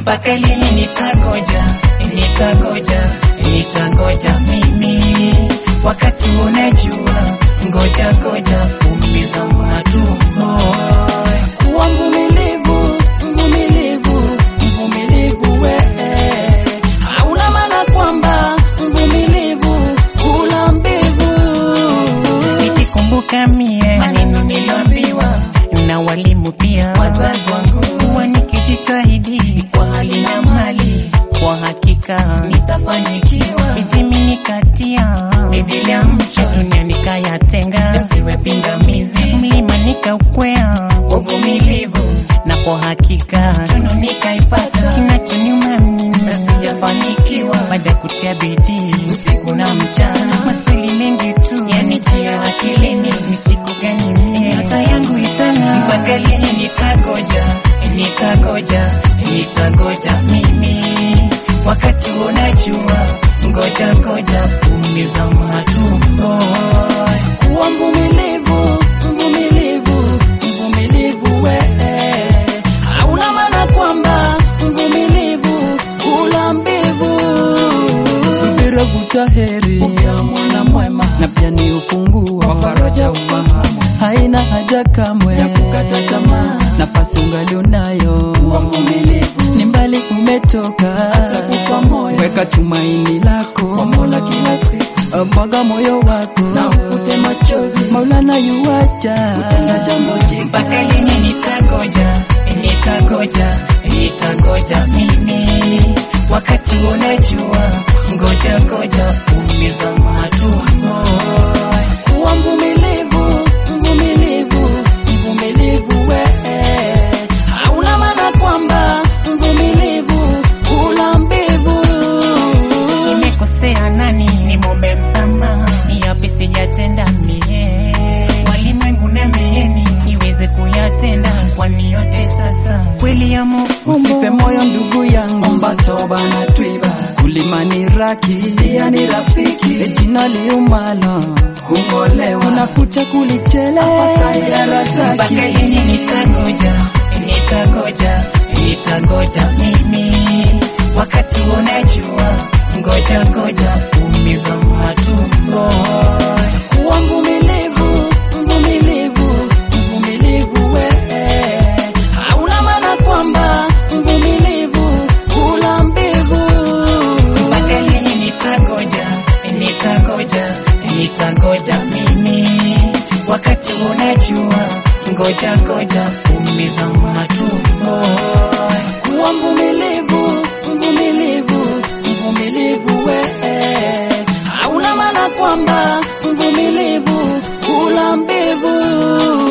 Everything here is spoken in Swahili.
mpaka lini nitangoja, nitangoja, nitangoja mimi, wakati unajua, ngoja ngoja, umiza matumbo. Kuwa mvumilivu, mvumilivu, mvumilivu we, hauna maana kwamba mvumilivu hula mbivu. Nikikumbuka mie maneno niliambiwa na walimu pia wazazi wangu, kuwa nikijitahidi kwa hali na mali, kwa hakika nitafanikiwa. Mitimi nikatia mithili ya mcho, dunia nikayatenga, siwe pingamizi, mlima nikaukwea kwa uvumilivu, na kwa hakika tunu nikaipata. Kinachoniuma mimi na sijafanikiwa, baada ya kutia bidii usiku na mchana, maswali mengi tu yanijia akilini, ni siku gani mie nyota yangu itang'aa? Mpaka lini nitagoja, nitagoja, nitagoja mimi, wakati unajua, ngoja ngoja, umiza matumbo. Kuwa mvumilivu, mvumilivu, mvumilivu we, hauna maana kwamba mvumilivu hula mbivu. Subira vuta heri ya mwana mwema na pia ni ufunguo wa faraja ufahamu haina haja kamwe ya kukata tamaa. nafasi ungali unayo Kuwa mvumilivu ni mbali umetoka hata kufa moyo, weka tumaini lako kwa Mola kila siku mwaga moyo wako na ufute machozi Maulana yuwaja kutenda jambo jipya. Mpaka lini nitagoja, nitagoja, nitagoja mimi, wakati unajua, ngoja ngoja, umiza matumbo. Kuwa mvumilivu, mvumilivu, mvumilivu we, hauna maana kwamba mvumilivu hula mbivu. Nimekosea nani? Nimwombe msamaha, ni yapi sijatenda mie? Walimwengu niambieni niweze kuyatenda, kwani yote sasa kweli ya Mungu. Usife moyo ndugu yangu, omba toba na twiba, kulima ni raki pia ni rafiki, jina liumalo hungolewa unakucha kulichele mpaka lini nitangoja, nitangoja, nitangoja mimi, wakati unajua, ngoja ngoja, umiza matumbo. Kuwa mvumilivu, mvumilivu, mvumilivu we, hauna maana kwamba mvumilivu hula mbivu. Mpaka lini nitangoja, nitangoja, nitangoja mimi, wakati unajua, ngoja ngoja, umiza matumbo. Kuwa mvumilivu, mvumilivu, mvumilivu we, hauna maana kwamba mvumilivu hula mbivu.